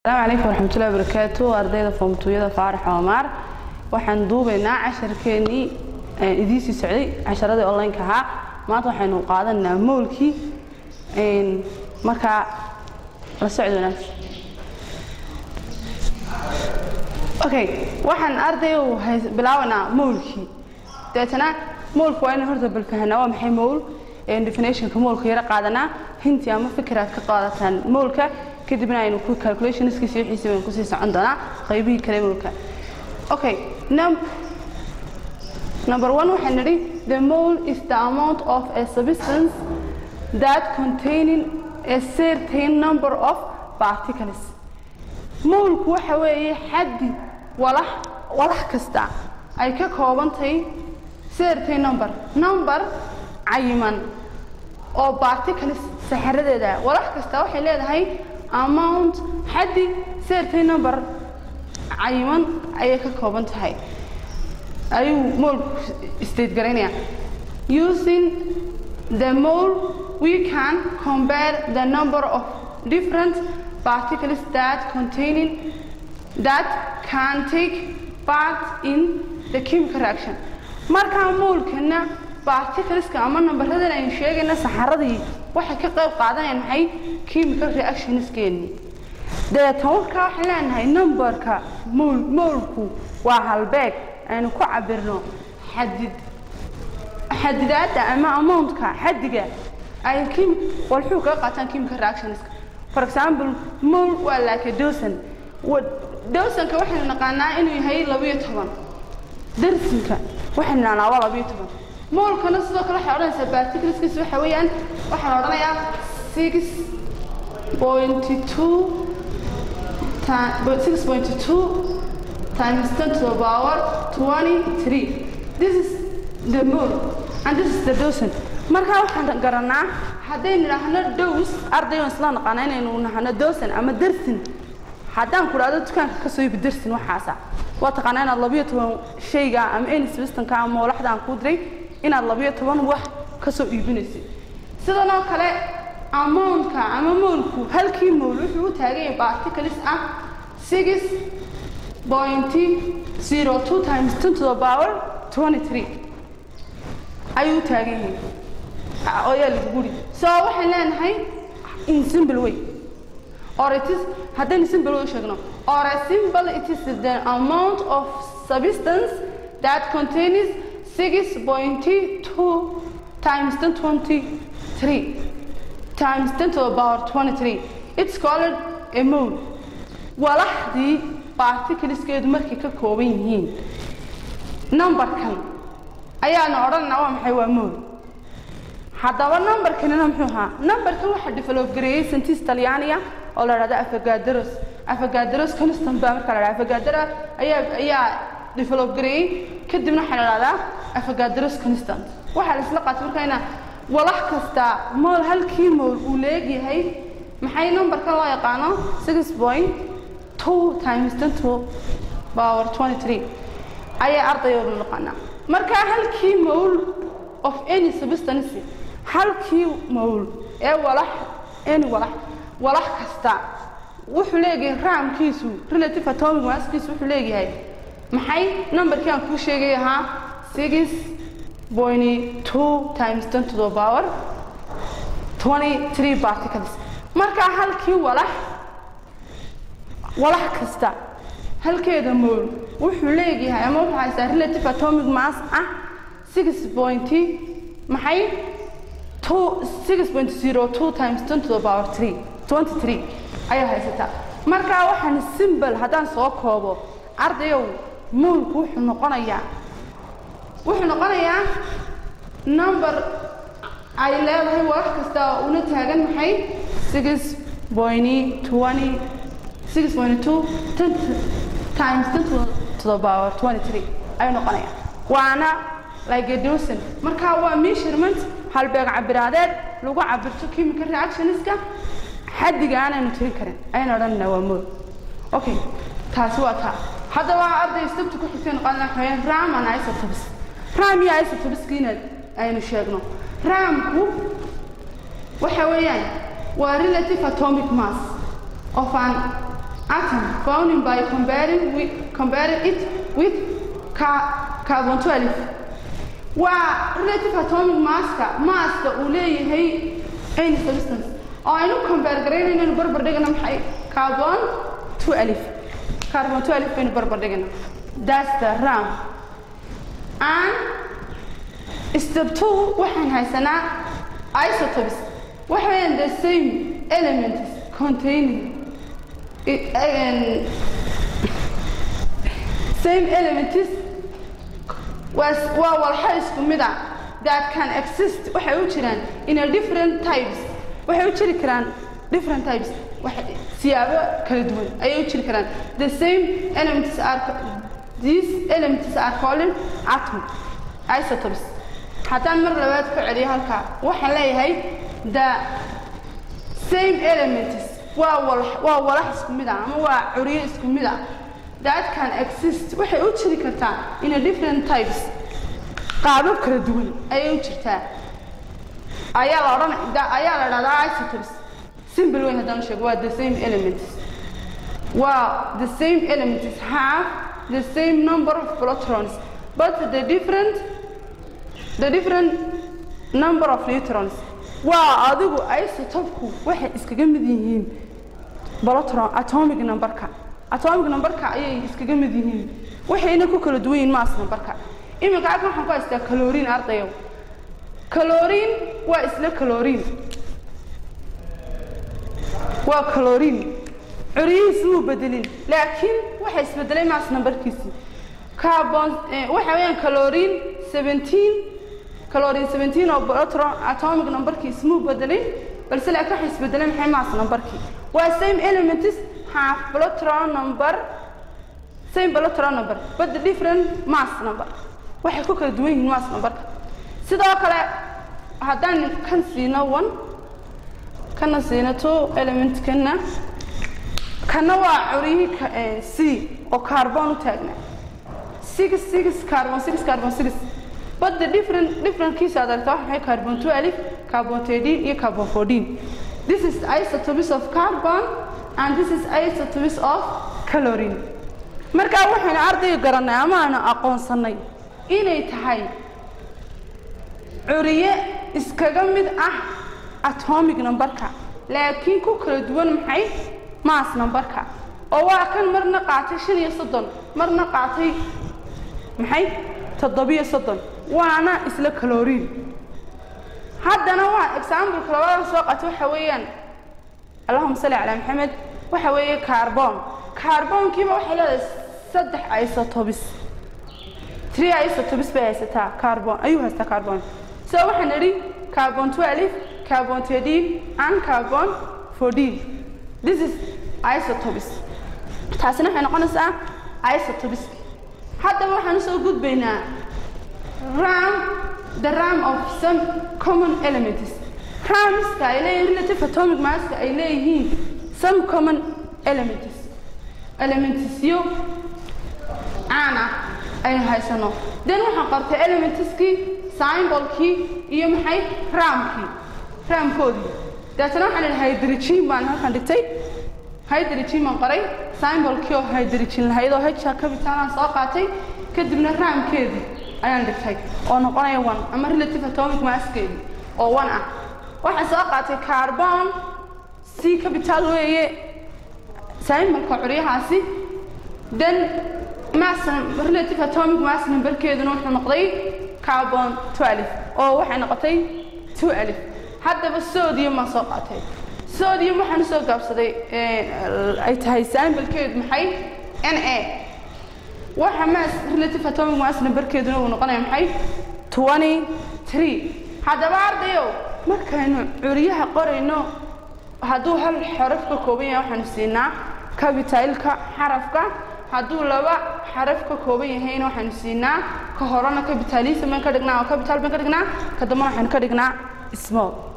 asalaamu calaykum waraxmatullahi wabarakaatu ardayda foomtuyada faarax oomaar waxaan duubaynaa casharkeenii idiisii socday casharadii onlineka ahaa maanta waxaynu qaadanaynaa moolkii markaa la socod wanaagsan okay waxaan arday bilaabanaa moolkii dabeetana moolku waa inaan horta balfahanaa waa maxay mool definitionka moolka yara qaadanaa hinti ama fikiraad ka qaadataan moolka kadibna aynu ku calculationskiisa wixiisa baynu kusii socon doonaa qaybihii kale moolka okay num number one waxaan nidhi the mole is the amount of a substance that containing a certain number of particles moolku waxa weeye xaddi walax walax kasta ay ka koobantahay certain number number cayiman oo particles saxaradeeda walax kasta waxay leedahay amount xaddi certain number cayiman ayay ka kooban tahay ayuu moolku state garaynaya using the mole we can compare the number of different particles that containing that can take part in the chemical reaction markaa moolkana particleska ama nambaradan aynu sheegayna saxaradii waxay ka qayb qaadanayaan maxay chemical reactionskeeni dabeetan warkaa waxaan leenahay numberka mool moolku waa halbeeg aynu ku cabirno xadid xadidaadda ama amountka xaddiga ay kim walxuu kaga qaataan chemical reactionska for example mol waa laake dosan dosanka waxaynu naqaanaa inuu yahay labiyo toban darsinka waxaynu naqaanaa waa labiyo toban moolkana sidoo kale waxay odhanaysaa particleskiisa waxa weeyaan waxaa la odhanayaa six pointy two six point two times ten to the power twenty three this is the mole and this is the dosan markaa waxaan garanaa haddaynu idhaahno dows ardayon isla naqaana inaynu nahano dosan ama dersin haddaan ku dhahdo dukaanka ka soo ibi dersin waxaasa waa taqaanaa inaad labiyo toban shayga ama enisbistanka ama moolaxda aan kuu diray inaad labiyo toban wax ka soo iibinaysid sidan oo kale amountka ama moolku halkii mool wuxuu u taagan yahay particles ah six pointy zero two times ten to the power twenty three ayuu u taagan yahay oyaa lagu guri so waxaan leenahay in simple way or it is haddaynu simple way sheegno or a simple it is the amount of substance that contains six point two times ten twenty three times ten to the power twenty three it's called a mole walaxdii particleskeedu markay ka kooban yihiin numberkan ayaana odhanayna waa maxay waa mole haddaba numberkanina muxuu ahaa numberkan waxaa develop gareeyey scientist talyaaniya oo la dhahda afagaderos afagaderos constant baa marka la dhahda afagadera ayaa ayaa develop gareeyey kadibna waxaa la dhahdaa afagaderos constant waxaa la isla qaatay marka ina walax kasta mool halkii mool uu leegyahay maxay numberkan loo yaqaano six point two times ten to power twenty three ayaa ardayoodu naqaanaa marka halkii mool of any substance halkii mowl ee walax any walax walax kasta wuxuu leeyahay raamkiisu relative atomic masskiisu wuxuu leeyahay maxay numberkii aan kuu sheegay ahaa six point two times ten to the power twenty three particles markaa halkii walax walax kasta halkeeda mowl wuxuu leeyahay ama wuxuu haystaa relative atomic mass ah six point maxay six point zero two times ten to the power three twenty three ayaa haysataa markaa waxaan simbol haddaan soo koobo ardayow moolku wuxuu noqonayaa wuxuu noqonayaa number ay leedahay walax kasta oo una taagan maxay six point twenty six point two ten times ten to the power twenty three ayuu noqonayaa waana like a dosan markaa waa measurement halbeeg cabiraadeed lagu cabirto chemical reactionska xaddiga aanaynu tirin karin ayaynu odhanayna waa mool okay taasi waa taa haddaba arday sabta ku xigtay noqon waxaweyaan ram and isotopes ram iyo isotopeskiina aynu sheegno ramku waxa weeyaan waa relative atomic mass of an atom found by comparing with comparing it with ca carbon 12 waa relative atomic masska masska uu leeyahay any substance oo aynu compare garaynayno inaynu barbar dhigana maxay carbon 12 carbon 12 baynu barbar dhigana that's the ram and step two waxaan haysanaa isotopes waxa weeyaan the same elements containing it, um, same elements waa waa walxa isku mid ah that can exist waxay u jiraan in a different types waxay u jiri karaan different types siyaabo kala duwan ayay u jiri karaan the same elements are these elements are called atom isotopes haddaan mar labaad ka celiyo halkaa waxaan leeyahay the same elements waa wal waa walax isku mid ah ama waa curiyo isku mid ah that can exist waxay u jiri kartaa in a different types qaabab kala duwan ayay u jirtaa ayaa la odhan ayaa la dhahdaa isotopes simple way haddaan sheego waa the same elements waa the same elements have the same number of protons but the different the different number of neutrons waa adigu isotopku waxay iskaga mid yihiin protron atomic numberka atomic numberka ayay iskaga mid yihiin waxayna ku kala duwan yihiin mass numberka iminka halkan waxaan ku haystaa caloriin ardayow caloriin waa isla caloriin waa caloriin curiyihiis muu bedelin laakiin waxa isbedelay mass numberkiisii carbon waxa weeyaan caloriin 17 caloriin 17 oo protron atomic numberkiis muu bedelin balse laakiin waxa isbedelay maxay mass numberkii waa same elements have protron number same protron number but the different mass number waxay ku kala duwan yihiin mass numberka sidoo kale haddaan kan siino one kana siino two element kana kana waa curiyihii c oo carbon u taagnaa six six carbon six carbon six but the different different kiis aad aragtaa waxa maxay carbon 12 carbon 13 iyo carbon 14 this is isotopes of carbon and this is isotopes of chlorine markaa waxaynu ardayga garanay ama aanu aqoonsanay inay tahay curiye iskaga mid ah atomic numberka laakiin ku kala duwan maxay mass numberka oo waa kan marna qaatay shan iyo soddon marna qaatay maxay toddobiyo soddon waana isla caloriin haddana waa exampleka labadan soo qaatay waxa weeyaan allahuma salli calaa maxamed waxa weeye carbon carbonkiiba waxay leedahay saddex isotopes three isotopes bay haysataa carbon ayuu haystaa carbon so waxaan idhi carbon 12 carbon 13 and carbon 14 this is isotopes taasina waxay noqonaysaa isotopes haddaba waxaan usoo gudbaynaa ram the ram of some common elements ramska ay leeyihiin relative atomic masska ay leeyihiin some common elements elementsyo caan ah aynu haysano then waxaan qortay elementskii symbolkii iyo maxay ramkii ramkoodii dabeetana waxaan idhi hydrogen baan halkan dhigtay hydrogen baan qoray symbolkii oo hydrogen lahayd oo hja cabitalaan soo qaatay kadibna raamkeedii ayaan dhigtay oo noqonaya one ama relative atomic masskeedii oo one ah waxaan soo qaatay carbon c capital weeye symbolka curyahaasi then mass relative atomic mass numberkeeduna wuxuu noqday carbon 12 oo waxay noqotay 2 alif haddaba sodium ma soo qaatay sodium waxaan soo gaabsaday ay tahay symbolkeedu maxay na waxa mass relative atomic mass numberkeeduna uu noqonaya maxay 23 haddaba ardayow markaynu curyaha qorayno hadduu hal xaraf ka kooban yahay waxaanu siinaa capitalka xarafka hadduu laba xaraf ka kooban yahayna waxaanu siinaa ka horena capitalism baan ka dhignaa oo capital baan ka dhignaa ka dambana waxaanu ka dhignaa small